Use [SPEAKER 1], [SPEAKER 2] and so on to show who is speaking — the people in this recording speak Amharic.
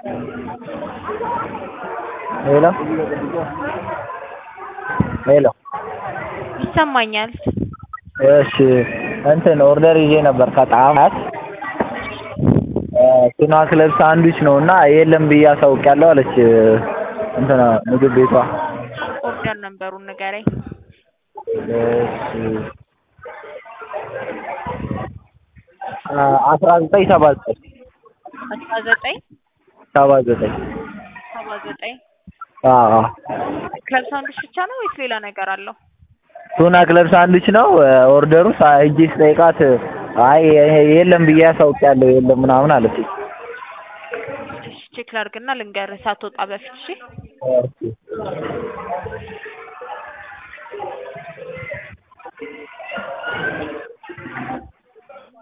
[SPEAKER 1] ሄሎ ሄሎ
[SPEAKER 2] ይሰማኛል።
[SPEAKER 1] እሺ እንትን ኦርደር ይዤ ነበር ከጣፋት ቱና ክለብ ሳንድዊች ነው እና የለም ብዬ አሳውቂያለሁ አለች እንትና ምግብ ቤቷ።
[SPEAKER 2] ኦርደር ነንበሩን ንገረኝ።
[SPEAKER 1] እሺ አስራ ዘጠኝ ሰባ ዘጠኝ
[SPEAKER 2] አስራ ዘጠኝ
[SPEAKER 1] ሰባ ዘጠኝ
[SPEAKER 2] ሰባ ዘጠኝ
[SPEAKER 1] አዎ አዎ
[SPEAKER 2] ክለብ ሳንድዊች ብቻ ነው ወይስ ሌላ ነገር አለው?
[SPEAKER 1] ቱና ክለብ ሳንድዊች ነው ኦርደሩ። ሂጄ ስጠይቃት አይ የለም ብዬ አሳውቂያለሁ የለም ምናምን አለችኝ።
[SPEAKER 2] እሺ ቼክ ላድርግና ልንገርህ ሳትወጣ በፊት እሺ።
[SPEAKER 1] እሺ